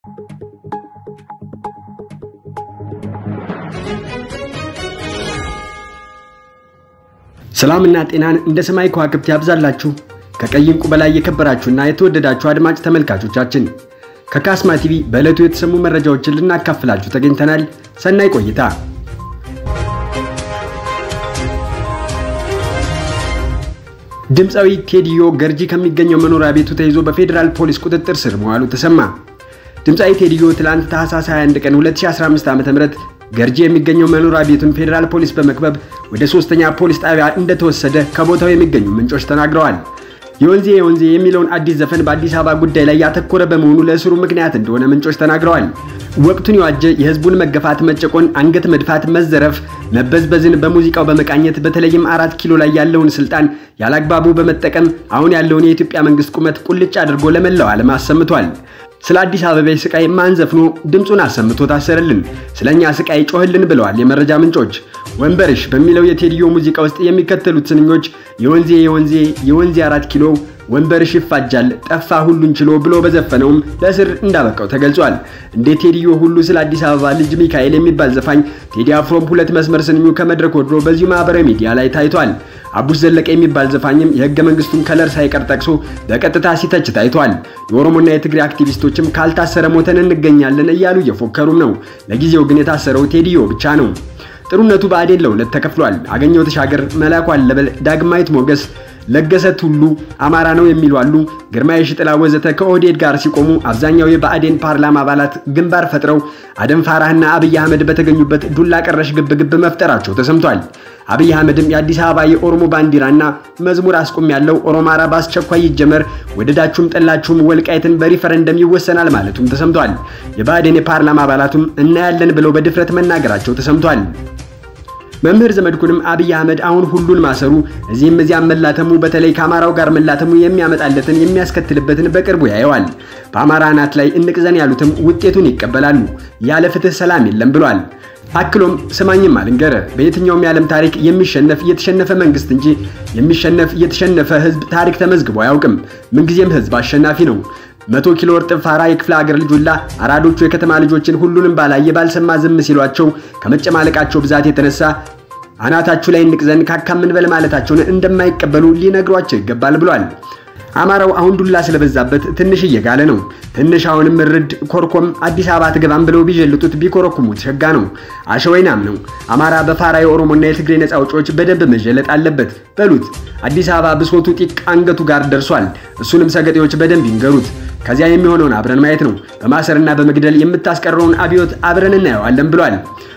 ሰላምና ጤናን እንደ ሰማይ ከዋክብት ያብዛላችሁ። ከቀይ ዕንቁ በላይ የከበራችሁና የተወደዳችሁ አድማጭ ተመልካቾቻችን ከካስማ ቲቪ በዕለቱ የተሰሙ መረጃዎችን ልናካፍላችሁ ተገኝተናል። ሰናይ ቆይታ። ድምፃዊ ቴዲዮ ገርጂ ከሚገኘው መኖሪያ ቤቱ ተይዞ በፌዴራል ፖሊስ ቁጥጥር ስር መዋሉ ተሰማ። ድምፃዊ ቴዲዮ ትላንት ታህሳስ 21 ቀን 2015 ዓ.ም ገርጂ የሚገኘው መኖሪያ ቤቱን ፌዴራል ፖሊስ በመክበብ ወደ ሶስተኛ ፖሊስ ጣቢያ እንደተወሰደ ከቦታው የሚገኙ ምንጮች ተናግረዋል። የወንዜ የወንዜ የሚለውን አዲስ ዘፈን በአዲስ አበባ ጉዳይ ላይ ያተኮረ በመሆኑ ለእስሩ ምክንያት እንደሆነ ምንጮች ተናግረዋል። ወቅቱን የዋጀ የህዝቡን መገፋት፣ መጨቆን፣ አንገት መድፋት፣ መዘረፍ፣ መበዝበዝን በሙዚቃው በመቃኘት በተለይም አራት ኪሎ ላይ ያለውን ስልጣን ያላግባቡ በመጠቀም አሁን ያለውን የኢትዮጵያ መንግስት ቁመት ቁልጭ አድርጎ ለመላው ዓለም አሰምቷል። ስለ አዲስ አበባ ስቃይ ማን ዘፍኖ ድምፁን አሰምቶ ታሰረልን? ስለኛ ስቃይ ጮህልን ብለዋል የመረጃ ምንጮች። ወንበርሽ በሚለው የቴዲዮ ሙዚቃ ውስጥ የሚከተሉት ስንኞች የወንዜ የወንዜ የወንዜ አራት ኪሎ ወንበርሽ ይፋጃል ጠፋ ሁሉን ችሎ ብሎ በዘፈነውም ለእስር እንዳበቃው ተገልጿል። እንደ ቴዲዮ ሁሉ ስለ አዲስ አበባ ልጅ ሚካኤል የሚባል ዘፋኝ ቴዲ አፍሮም ሁለት መስመር ስንኙ ከመድረክ ወርዶ በዚሁ ማህበራዊ ሚዲያ ላይ ታይቷል። አቡሽ ዘለቀ የሚባል ዘፋኝም የህገ መንግስቱን ከለር ሳይቀር ጠቅሶ በቀጥታ ሲተች ታይቷል። የኦሮሞና የትግሬ አክቲቪስቶችም ካልታሰረ ሞተን እንገኛለን እያሉ እየፎከሩም ነው። ለጊዜው ግን የታሰረው ቴዲዮ ብቻ ነው። ጥሩነቱ ብአዴን ለሁለት ተከፍሏል። አገኘው ተሻገር፣ መላኩ አለበል፣ ዳግማዊት ሞገስ ለገሰ ቱሉ አማራ ነው የሚሉ አሉ። ግርማ የሽጥላ ወዘተ ከኦህዴድ ጋር ሲቆሙ አብዛኛው የብአዴን ፓርላማ አባላት ግንባር ፈጥረው አደም ፋራህና አብይ አህመድ በተገኙበት ዱላ ቀረሽ ግብግብ መፍጠራቸው ተሰምቷል። አብይ አህመድም የአዲስ አበባ የኦሮሞ ባንዲራና መዝሙር አስቁም ያለው ኦሮማራ በአስቸኳይ ይጀመር፣ ወደዳችሁም ጠላችሁም ወልቃይትን በሪፈረንደም ይወሰናል ማለቱም ተሰምቷል። የብአዴን የፓርላማ አባላቱም እናያለን ብለው በድፍረት መናገራቸው ተሰምቷል። መምህር ዘመድኩንም አብይ አህመድ አሁን ሁሉን ማሰሩ እዚህም እዚያም መላተሙ በተለይ ከአማራው ጋር መላተሙ የሚያመጣለትን የሚያስከትልበትን በቅርቡ ያየዋል። በአማራ አናት ላይ እንቅዘን ያሉትም ውጤቱን ይቀበላሉ። ያለ ፍትህ ሰላም የለም ብሏል። አክሎም ስማኝም አልንገረ በየትኛውም የዓለም ታሪክ የሚሸነፍ የተሸነፈ መንግስት እንጂ የሚሸነፍ የተሸነፈ ህዝብ ታሪክ ተመዝግቦ አያውቅም። ምንጊዜም ህዝብ አሸናፊ ነው። መቶ ኪሎ እርጥብ ፋራ የክፍለ ሀገር ልጅ ሁላ አራዶቹ የከተማ ልጆችን ሁሉንም ባላየ ባልሰማ ዝም ሲሏቸው ከመጨማለቃቸው ብዛት የተነሳ አናታችሁ ላይ እንቅዘን ካካምን በል ማለታቸውን እንደማይቀበሉ ሊነግሯቸው ይገባል ብሏል። አማራው አሁን ዱላ ስለበዛበት ትንሽ እየጋለ ነው። ትንሽ አሁንም እርድ ኮርኮም አዲስ አበባ ትገባም ብለው ቢጀልጡት ቢኮረኩሙት ሸጋ ነው። አሸወይናም ነው። አማራ በፋራ የኦሮሞና የትግሬ ነፃ አውጪዎች በደንብ መጀለጥ አለበት በሉት። አዲስ አበባ ብሶቱ ጢቅ አንገቱ ጋር ደርሷል። እሱንም ሰገጤዎች በደንብ ይንገሩት። ከዚያ የሚሆነውን አብረን ማየት ነው። በማሰርና በመግደል የምታስቀረውን አብዮት አብረን እናየዋለን ብሏል።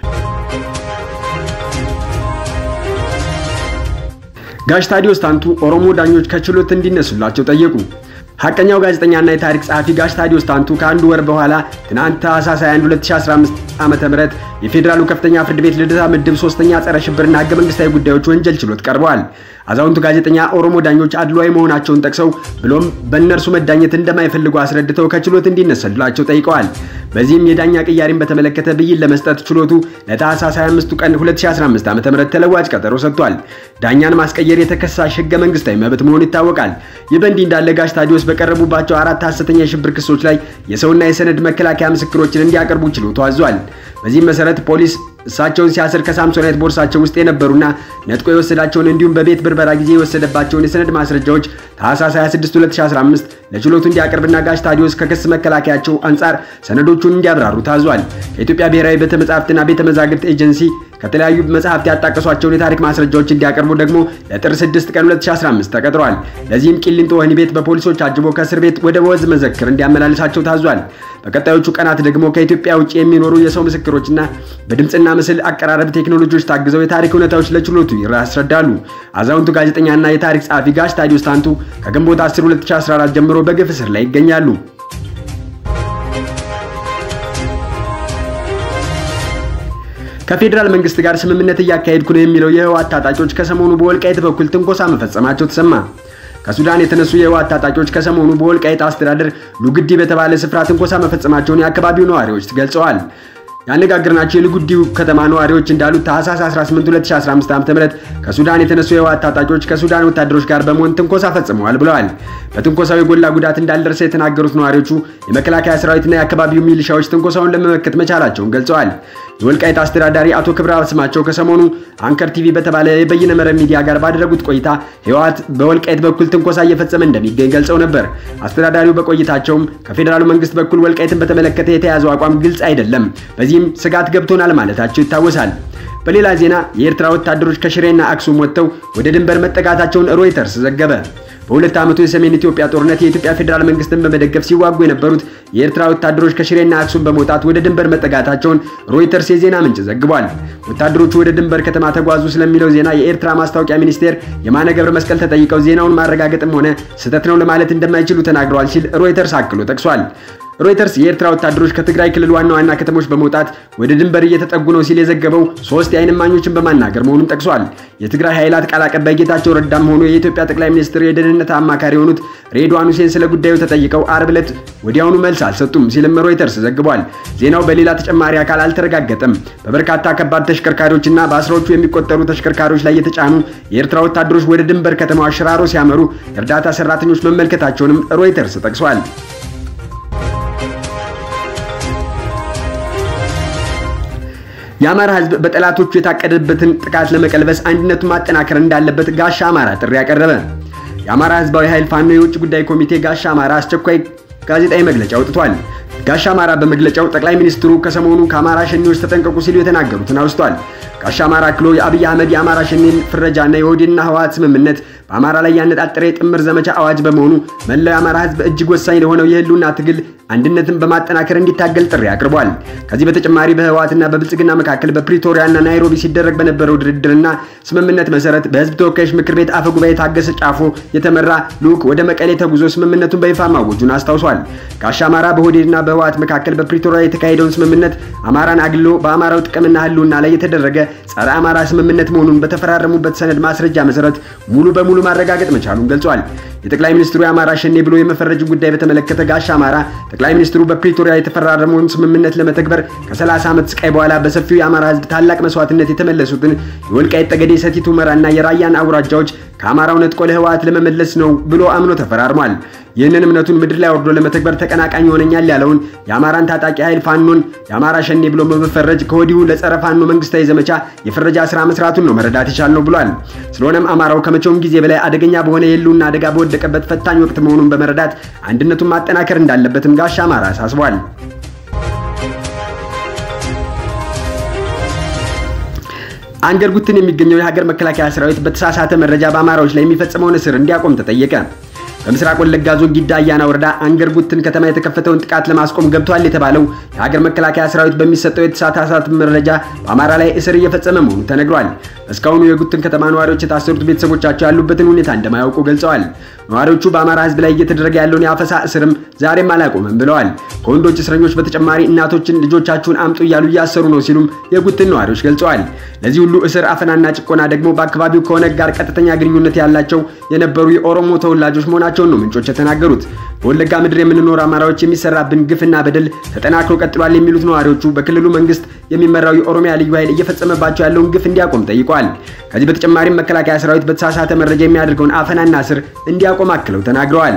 ጋሽ ታዲዮስ ታንቱ ኦሮሞ ዳኞች ከችሎት እንዲነሱላቸው ጠየቁ። ሐቀኛው ጋዜጠኛና የታሪክ ጸሐፊ ጋሽ ታዲዮስ ታንቱ ከአንድ ወር በኋላ ትናንት ታህሳስ 21 2015 ዓ.ም የፌዴራሉ ከፍተኛ ፍርድ ቤት ልደታ ምድብ ሶስተኛ ጸረ ሽብርና ህገ መንግስታዊ ጉዳዮች ወንጀል ችሎት ቀርበዋል። አዛውንቱ ጋዜጠኛ ኦሮሞ ዳኞች አድሏዊ መሆናቸውን ጠቅሰው ብሎም በእነርሱ መዳኘት እንደማይፈልጉ አስረድተው ከችሎት እንዲነሰሉላቸው ጠይቀዋል። በዚህም የዳኛ ቅያሪን በተመለከተ ብይን ለመስጠት ችሎቱ ለታህሳስ 25 ቀን 2015 ዓ.ም ተለዋጭ ቀጠሮ ሰጥቷል። ዳኛን ማስቀየር የተከሳሽ ህገ መንግስታዊ መብት መሆኑ ይታወቃል። ይህ በእንዲህ እንዳለ ጋሽ ታዲዮስ በቀረቡባቸው አራት ሐሰተኛ የሽብር ክሶች ላይ የሰውና የሰነድ መከላከያ ምስክሮችን እንዲያቀርቡ ችሎቱ አዟል። በዚህም መሰረት ፖሊስ እሳቸውን ሲያስር ከሳምሶናይት ቦርሳቸው ውስጥ የነበሩና ነጥቆ የወሰዳቸውን እንዲሁም በቤት ብርበራ ጊዜ የወሰደባቸውን የሰነድ ማስረጃዎች ታህሳስ 26 2015 ለችሎቱ እንዲያቀርብና ጋሽ ታዲዮስ ከክስ መከላከያቸው አንጻር ሰነዶቹን እንዲያብራሩ ታዟል። ከኢትዮጵያ ብሔራዊ ቤተ መጻሕፍትና ቤተ መዛግብት ኤጀንሲ ከተለያዩ መጽሐፍት ያጣቀሷቸውን የታሪክ ማስረጃዎች እንዲያቀርቡ ደግሞ ለጥር 6 ቀን 2015 ተቀጥሯል። ለዚህም ቂሊንጦ ወህኒ ቤት በፖሊሶች አጅቦ ከእስር ቤት ወደ ወዝ መዘክር እንዲያመላልሳቸው ታዟል። በቀጣዮቹ ቀናት ደግሞ ከኢትዮጵያ ውጭ የሚኖሩ የሰው ምስክሮችና በድምፅና ምስል አቀራረብ ቴክኖሎጂዎች ታግዘው የታሪክ እውነታዎች ለችሎቱ ያስረዳሉ። አዛውንቱ ጋዜጠኛና የታሪክ ጸሐፊ ጋሽ ታዲዮስ ታንቱ ከግንቦት 10 2014 ጀምሮ በግፍ እስር ላይ ይገኛሉ። ከፌዴራል መንግስት ጋር ስምምነት እያካሄድኩ ነው የሚለው የህወሓት ታጣቂዎች ከሰሞኑ በወልቃይት በኩል ትንኮሳ መፈጸማቸው ተሰማ። ከሱዳን የተነሱ የህወሓት ታጣቂዎች ከሰሞኑ በወልቃይት አስተዳደር ሉግዲ በተባለ ስፍራ ትንኮሳ መፈጸማቸውን የአካባቢው ነዋሪዎች ገልጸዋል። ያነጋገርናቸው የልጉዲው ከተማ ነዋሪዎች እንዳሉት ታህሳስ 18 2015 ዓ.ም ከሱዳን የተነሱ የህወሓት ታጣቂዎች ከሱዳን ወታደሮች ጋር በመሆን ትንኮሳ ፈጽመዋል ብለዋል። በትንኮሳው የጎላ ጉዳት እንዳልደረሰ የተናገሩት ነዋሪዎቹ የመከላከያ ሰራዊትና የአካባቢው ሚሊሻዎች ትንኮሳውን ለመመከት መቻላቸውን ገልጸዋል። የወልቃይት አስተዳዳሪ አቶ ክብረ ስማቸው ከሰሞኑ አንከር ቲቪ በተባለ የበይነ መረብ ሚዲያ ጋር ባደረጉት ቆይታ ህወሓት በወልቃይት በኩል ትንኮሳ እየፈጸመ እንደሚገኝ ገልጸው ነበር። አስተዳዳሪው በቆይታቸውም ከፌዴራሉ መንግስት በኩል ወልቃይትን በተመለከተ የተያዘው አቋም ግልጽ አይደለም፣ በዚህም ስጋት ገብቶናል ማለታቸው ይታወሳል። በሌላ ዜና የኤርትራ ወታደሮች ከሽሬና አክሱም ወጥተው ወደ ድንበር መጠጋታቸውን ሮይተርስ ዘገበ። በሁለት ዓመቱ የሰሜን ኢትዮጵያ ጦርነት የኢትዮጵያ ፌዴራል መንግስትን በመደገፍ ሲዋጉ የነበሩት የኤርትራ ወታደሮች ከሽሬና አክሱም በመውጣት ወደ ድንበር መጠጋታቸውን ሮይተርስ የዜና ምንጭ ዘግቧል። ወታደሮቹ ወደ ድንበር ከተማ ተጓዙ ስለሚለው ዜና የኤርትራ ማስታወቂያ ሚኒስቴር የማነ ገብረ መስቀል ተጠይቀው ዜናውን ማረጋገጥም ሆነ ስህተት ነው ለማለት እንደማይችሉ ተናግረዋል ሲል ሮይተርስ አክሎ ጠቅሷል። ሮይተርስ የኤርትራ ወታደሮች ከትግራይ ክልል ዋና ዋና ከተሞች በመውጣት ወደ ድንበር እየተጠጉ ነው ሲል የዘገበው ሶስት የዓይን እማኞችን በማናገር መሆኑን ጠቅሷል። የትግራይ ኃይላት ቃል አቀባይ ጌታቸው ረዳም ሆኖ የኢትዮጵያ ጠቅላይ ሚኒስትር የደህንነት አማካሪ የሆኑት ሬድዋን ሁሴን ስለ ጉዳዩ ተጠይቀው አርብ ዕለት ወዲያውኑ መልስ አልሰጡም ሲልም ሮይተርስ ዘግቧል። ዜናው በሌላ ተጨማሪ አካል አልተረጋገጠም። በበርካታ ከባድ ተሽከርካሪዎችና በአስራዎቹ የሚቆጠሩ ተሽከርካሪዎች ላይ የተጫኑ የኤርትራ ወታደሮች ወደ ድንበር ከተማዋ ሽራሮ ሲያመሩ የእርዳታ ሰራተኞች መመልከታቸውንም ሮይተርስ ጠቅሷል። የአማራ ሕዝብ በጠላቶቹ የታቀደበትን ጥቃት ለመቀልበስ አንድነቱን ማጠናከር እንዳለበት ጋሻ አማራ ጥሪ ያቀረበ። የአማራ ሕዝባዊ ኃይል ፋኖ የውጭ ጉዳይ ኮሚቴ ጋሻ አማራ አስቸኳይ ጋዜጣዊ መግለጫ አውጥቷል። ጋሻ አማራ በመግለጫው ጠቅላይ ሚኒስትሩ ከሰሞኑ ከአማራ ሸኔዎች ተጠንቀቁ ሲሉ የተናገሩትን አውስቷል። ጋሻ አማራ አክሎ የአብይ አህመድ የአማራ ሸኔን ፍረጃና የኦህዴድና ህወሓት ስምምነት በአማራ ላይ ያነጣጠረ የጥምር ዘመቻ አዋጅ በመሆኑ መላው የአማራ ህዝብ እጅግ ወሳኝ ለሆነው የህልውና ትግል አንድነትን በማጠናከር እንዲታገል ጥሪ አቅርቧል። ከዚህ በተጨማሪ በህወሓትና በብልጽግና መካከል በፕሪቶሪያና ናይሮቢ ሲደረግ በነበረው ድርድርና ስምምነት መሰረት በህዝብ ተወካዮች ምክር ቤት አፈ ጉባኤ ታገሰ ጫፎ የተመራ ልዑክ ወደ መቀሌ ተጉዞ ስምምነቱን በይፋ ማወጁን አስታውሷል። ጋሻ አማራ በኦህዴድና በህወሓት መካከል በፕሪቶሪያ የተካሄደውን ስምምነት አማራን አግሎ በአማራው ጥቅምና ህልውና ላይ የተደረገ ጸረ አማራ ስምምነት መሆኑን በተፈራረሙበት ሰነድ ማስረጃ መሰረት ሙሉ በሙሉ ማረጋገጥ መቻሉን ገልጿል። የጠቅላይ ሚኒስትሩ የአማራ ሸኔ ብሎ የመፈረጅ ጉዳይ በተመለከተ ጋሻ አማራ ጠቅላይ ሚኒስትሩ በፕሪቶሪያ የተፈራረመውን ስምምነት ለመተግበር ከ30 ዓመት ስቃይ በኋላ በሰፊው የአማራ ህዝብ ታላቅ መስዋዕትነት የተመለሱትን የወልቃይት ጠገዴ፣ ሰቲት ሁመራና የራያን አውራጃዎች ከአማራው ነጥቆ ለህወሓት ለመመለስ ነው ብሎ አምኖ ተፈራርሟል። ይህንን እምነቱን ምድር ላይ ወርዶ ለመተግበር ተቀናቃኝ ይሆነኛል ያለውን የአማራን ታጣቂ ኃይል ፋኖን የአማራ ሸኔ ብሎ በመፈረጅ ከወዲሁ ለጸረ ፋኖ መንግስታዊ ዘመቻ የፍረጃ ስራ መስራቱን ነው መረዳት የቻልነው ብሏል። ስለሆነም አማራው ከመቼውም ጊዜ በላይ አደገኛ በሆነ የህልውና አደጋ በወደቀበት ፈታኝ ወቅት መሆኑን በመረዳት አንድነቱን ማጠናከር እንዳለበትም ጋሻ አማራ አሳስቧል። አንገር ጉትን የሚገኘው የሀገር መከላከያ ሰራዊት በተሳሳተ መረጃ በአማራዎች ላይ የሚፈጽመውን እስር እንዲያቆም ተጠየቀ። በምስራቅ ወለጋ ዞን ጊዳ አያና ወረዳ አንገር ጉትን ከተማ የተከፈተውን ጥቃት ለማስቆም ገብቷል የተባለው የሀገር መከላከያ ሰራዊት በሚሰጠው የተሳሳተ መረጃ በአማራ ላይ እስር እየፈጸመ መሆኑ ተነግሯል። እስካሁኑ የጉትን ከተማ ነዋሪዎች የታሰሩት ቤተሰቦቻቸው ያሉበትን ሁኔታ እንደማያውቁ ገልጸዋል። ነዋሪዎቹ በአማራ ህዝብ ላይ እየተደረገ ያለውን የአፈሳ እስርም ዛሬም አላቆመም ብለዋል። ከወንዶች እስረኞች በተጨማሪ እናቶችን ልጆቻችሁን አምጡ እያሉ እያሰሩ ነው ሲሉም የጉትን ነዋሪዎች ገልጸዋል። ለዚህ ሁሉ እስር፣ አፈናና ጭቆና ደግሞ በአካባቢው ከኦነግ ጋር ቀጥተኛ ግንኙነት ያላቸው የነበሩ የኦሮሞ ተወላጆች መሆናቸውን ነው ምንጮች የተናገሩት። በወለጋ ምድር የምንኖር አማራዎች የሚሰራብን ግፍና በደል ተጠናክሮ ቀጥሏል የሚሉት ነዋሪዎቹ በክልሉ መንግስት የሚመራው የኦሮሚያ ልዩ ኃይል እየፈጸመባቸው ያለውን ግፍ እንዲያቆም ጠይቀዋል። ከዚህ በተጨማሪም መከላከያ ሰራዊት በተሳሳተ መረጃ የሚያደርገውን አፈናና እስር እንዲያቆም አክለው ተናግረዋል።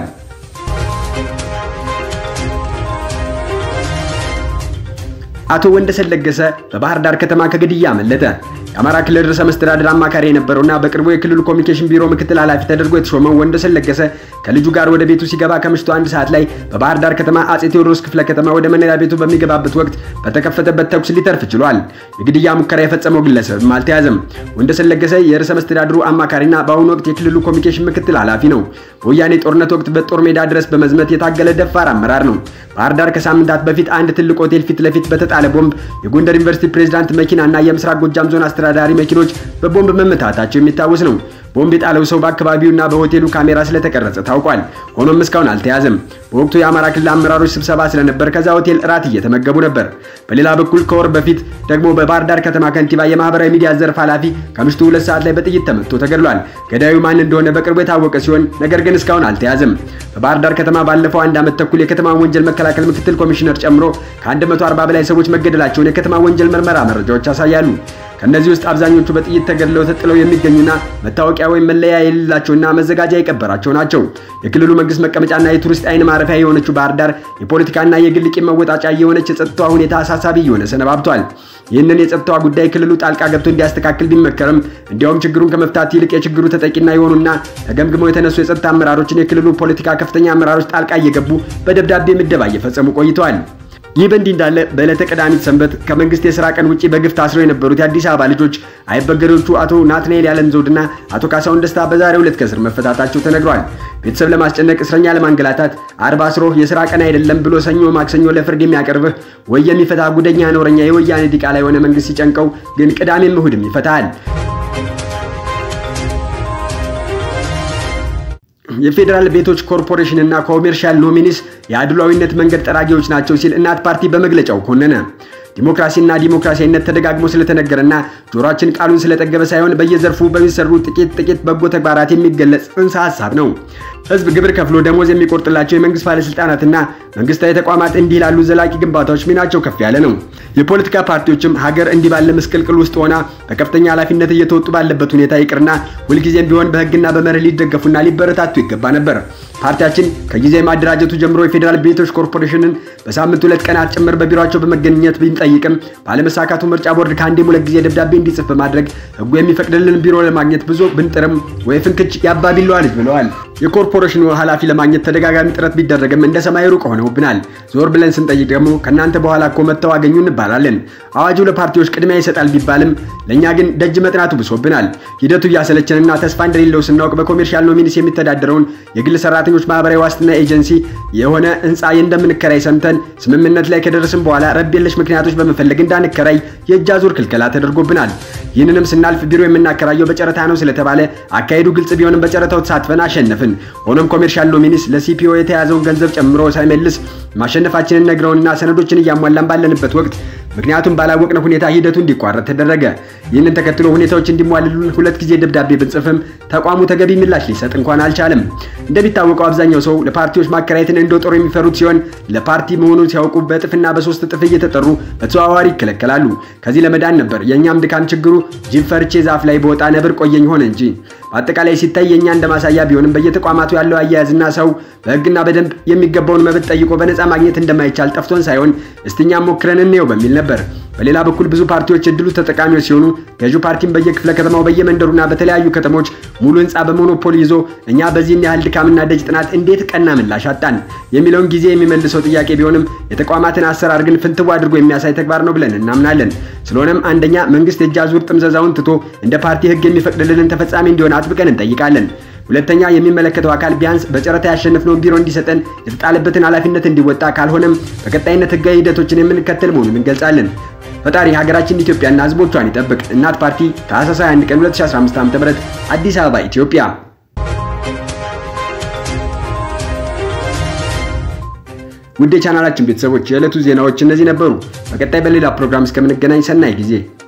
አቶ ወንደሰን ለገሰ በባህር ዳር ከተማ ከግድያ አመለጠ። የአማራ ክልል ርዕሰ መስተዳድር አማካሪ የነበረውና በቅርቡ የክልሉ ኮሚኒኬሽን ቢሮ ምክትል ኃላፊ ተደርጎ የተሾመው ወንደሰን ለገሰ ከልጁ ጋር ወደ ቤቱ ሲገባ ከምሽቱ አንድ ሰዓት ላይ በባህር ዳር ከተማ አጼ ቴዎድሮስ ክፍለ ከተማ ወደ መኖሪያ ቤቱ በሚገባበት ወቅት በተከፈተበት ተኩስ ሊተርፍ ችሏል። የግድያ ሙከራ የፈጸመው ግለሰብም አልተያዘም። ወንደሰን ለገሰ የርዕሰ መስተዳድሩ አማካሪና በአሁኑ ወቅት የክልሉ ኮሚኒኬሽን ምክትል ኃላፊ ነው። በወያኔ ጦርነት ወቅት በጦር ሜዳ ድረስ በመዝመት የታገለ ደፋር አመራር ነው። ባህር ዳር ከሳምንታት በፊት አንድ ትልቅ ሆቴል ፊት ለፊት በተጣለ ቦምብ የጎንደር ዩኒቨርሲቲ ፕሬዝዳንት መኪናና የምስራቅ ጎጃም ዞን አስተዳዳሪ መኪኖች በቦምብ መመታታቸው የሚታወስ ነው። ቦምብ የጣለው ሰው በአካባቢውና በሆቴሉ ካሜራ ስለተቀረጸ ታውቋል። ሆኖም እስካሁን አልተያዘም። በወቅቱ የአማራ ክልል አመራሮች ስብሰባ ስለነበር ከዛ ሆቴል እራት እየተመገቡ ነበር። በሌላ በኩል ከወር በፊት ደግሞ በባህር ዳር ከተማ ከንቲባ የማህበራዊ ሚዲያ ዘርፍ ኃላፊ ከምሽቱ ሁለት ሰዓት ላይ በጥይት ተመትቶ ተገድሏል። ገዳዩ ማን እንደሆነ በቅርቡ የታወቀ ሲሆን ነገር ግን እስካሁን አልተያዘም። በባህር ዳር ከተማ ባለፈው አንድ ዓመት ተኩል የከተማ ወንጀል መከላከል ምክትል ኮሚሽነር ጨምሮ ከ140 በላይ ሰዎች መገደላቸውን የከተማ ወንጀል ምርመራ መረጃዎች ያሳያሉ። ከእነዚህ ውስጥ አብዛኞቹ በጥይት ተገድለው ተጥለው የሚገኙና መታወቂያ ወይም መለያ የሌላቸውና መዘጋጃ የቀበራቸው ናቸው። የክልሉ መንግስት መቀመጫና የቱሪስት አይን ማረፊያ የሆነችው ባህር ዳር የፖለቲካና የግል ቂም መወጣጫ የሆነች የጸጥታዋ ሁኔታ አሳሳቢ እየሆነ ሰነባብቷል። ይህንን የጸጥታዋ ጉዳይ ክልሉ ጣልቃ ገብቶ እንዲያስተካክል ቢመከርም እንዲያውም ችግሩን ከመፍታት ይልቅ የችግሩ ተጠቂና የሆኑና ተገምግመው የተነሱ የጸጥታ አመራሮችን የክልሉ ፖለቲካ ከፍተኛ አመራሮች ጣልቃ እየገቡ በደብዳቤ ምደባ እየፈጸሙ ቆይተዋል። ይህ በእንዲህ እንዳለ በዕለተ ቀዳሚት ሰንበት ከመንግስት የስራ ቀን ውጪ በግፍ ታስረው የነበሩት የአዲስ አበባ ልጆች አይበገሬዎቹ አቶ ናትናኤል ያለም ዘውድና አቶ ካሳሁን ደስታ በዛሬው ዕለት ከእስር መፈታታቸው ተነግሯል። ቤተሰብ ለማስጨነቅ እስረኛ ለማንገላታት አርባ አስሮህ የስራ ቀን አይደለም ብሎ ሰኞ ማክሰኞ ለፍርድ የሚያቀርብህ ወይ የሚፈታ ጉደኛ ነውረኛ የወያኔ ዲቃላ የሆነ መንግስት ሲጨንቀው ግን ቅዳሜም እሁድም ይፈታል። የፌዴራል ቤቶች ኮርፖሬሽን እና ኮሜርሻል ኖሚኒስ የአድሏዊነት መንገድ ጠራጊዎች ናቸው ሲል እናት ፓርቲ በመግለጫው ኮነነ። ዲሞክራሲና ዲሞክራሲያዊነት ተደጋግሞ ስለተነገረና ጆሮአችን ቃሉን ስለጠገበ ሳይሆን በየዘርፉ በሚሰሩ ጥቂት ጥቂት በጎ ተግባራት የሚገለጽ ጽንሰ ሀሳብ ነው። ህዝብ ግብር ከፍሎ ደሞዝ የሚቆርጥላቸው የመንግስት ባለስልጣናትና መንግስታዊ ተቋማት እንዲህ ላሉ ዘላቂ ግንባታዎች ሚናቸው ከፍ ያለ ነው። የፖለቲካ ፓርቲዎችም ሀገር እንዲህ ባለ ምስቅልቅል ውስጥ ሆና በከፍተኛ ኃላፊነት እየተወጡ ባለበት ሁኔታ ይቅርና ሁልጊዜም ቢሆን በህግና በመርህ ሊደገፉና ሊበረታቱ ይገባ ነበር። ፓርቲያችን ከጊዜ ማደራጀቱ ጀምሮ የፌዴራል ቤቶች ኮርፖሬሽንን በሳምንት ሁለት ቀናት ጭምር በቢሮቸው በመገኘት ቢንጠይቅም ባለመሳካቱ ምርጫ ቦርድ ከአንዴም ሁለት ጊዜ ደብዳቤ እንዲጽፍ በማድረግ ህጉ የሚፈቅድልን ቢሮ ለማግኘት ብዙ ብንጥርም ወይ ፍንክች ያባቢለዋ ልጅ ብለዋል። የኮርፖሬሽኑ ኃላፊ ለማግኘት ተደጋጋሚ ጥረት ቢደረግም እንደ ሰማይ ሩቅ ሆነውብናል። ዞር ብለን ስንጠይቅ ደግሞ ከእናንተ በኋላ እኮ መጥተው አገኙ እንባላለን። አዋጁ ለፓርቲዎች ቅድሚያ ይሰጣል ቢባልም ለእኛ ግን ደጅ መጥናቱ ብሶብናል። ሂደቱ እያሰለቸንና ተስፋ እንደሌለው ስናውቅ በኮሜርሻል ኖሚኒስ የሚተዳደረውን የግል ሰራተኞች ማህበራዊ ዋስትና ኤጀንሲ የሆነ ህንፃ እንደምንከራይ ሰምተን ስምምነት ላይ ከደረስን በኋላ ረብ የለሽ ምክንያቶች በመፈለግ እንዳንከራይ የእጅ አዙር ክልከላ ተደርጎብናል። ይህንንም ስናልፍ ቢሮ የምናከራየው በጨረታ ነው ስለተባለ አካሄዱ ግልጽ ቢሆንም በጨረታው ተሳትፈን አሸነፍን። ሆኖም ኮሜርሻል ኖሚኒስ ለሲፒኦ የተያዘውን ገንዘብ ጨምሮ ሳይመልስ ማሸነፋችንን ነግረውንና ሰነዶችን እያሟላን ባለንበት ወቅት ምክንያቱም ባላወቅነው ሁኔታ ሂደቱ እንዲቋረጥ ተደረገ። ይህንን ተከትሎ ሁኔታዎች እንዲሟልሉን ሁለት ጊዜ ደብዳቤ ብንጽፍም ተቋሙ ተገቢ ምላሽ ሊሰጥ እንኳን አልቻለም። እንደሚታወቀው አብዛኛው ሰው ለፓርቲዎች ማከራየትን እንደ ጦር የሚፈሩት ሲሆን ለፓርቲ መሆኑን ሲያውቁ በእጥፍና በሶስት እጥፍ እየተጠሩ በተዘዋዋሪ ይከለከላሉ። ከዚህ ለመዳን ነበር የእኛም ድካም ችግሩ ጅብ ፈርቼ ዛፍ ላይ በወጣ ነብር ቆየኝ ሆነ እንጂ በአጠቃላይ ሲታይ የእኛ እንደ ማሳያ ቢሆንም በየተቋማቱ ያለው አያያዝና ሰው በሕግና በደንብ የሚገባውን መብት ጠይቆ በነፃ ማግኘት እንደማይቻል ጠፍቶን ሳይሆን እስቲኛም ሞክረን እንየው በሚል ነበር። በሌላ በኩል ብዙ ፓርቲዎች እድሉ ተጠቃሚዎች ሲሆኑ ገዢው ፓርቲም በየክፍለ ከተማው በየመንደሩና በተለያዩ ከተሞች ሙሉ ህንፃ በሞኖፖል ይዞ እኛ በዚህን ያህል ድካምና ደጅ ጥናት እንዴት ቀና ምላሽ አጣን የሚለውን ጊዜ የሚመልሰው ጥያቄ ቢሆንም የተቋማትን አሰራር ግን ፍንትው አድርጎ የሚያሳይ ተግባር ነው ብለን እናምናለን። ስለሆነም አንደኛ መንግስት የእጅ አዙር ጥምዘዛውን ትቶ እንደ ፓርቲ ህግ የሚፈቅድልንን ተፈጻሚ እንዲሆን አጥብቀን እንጠይቃለን። ሁለተኛ የሚመለከተው አካል ቢያንስ በጨረታ ያሸነፍነውን ቢሮ እንዲሰጠን የተጣለበትን ኃላፊነት እንዲወጣ ካልሆነም በቀጣይነት ህጋዊ ሂደቶችን የምንከተል መሆኑን እንገልጻለን። ፈጣሪ ሀገራችን ኢትዮጵያና ህዝቦቿን ይጠብቅ። እናት ፓርቲ ታህሳስ 21 ቀን 2015 ዓ.ም አዲስ አበባ ኢትዮጵያ። ውድ የቻናላችን ቤተሰቦች የዕለቱ ዜናዎች እነዚህ ነበሩ። በቀጣይ በሌላ ፕሮግራም እስከምንገናኝ ሰናይ ጊዜ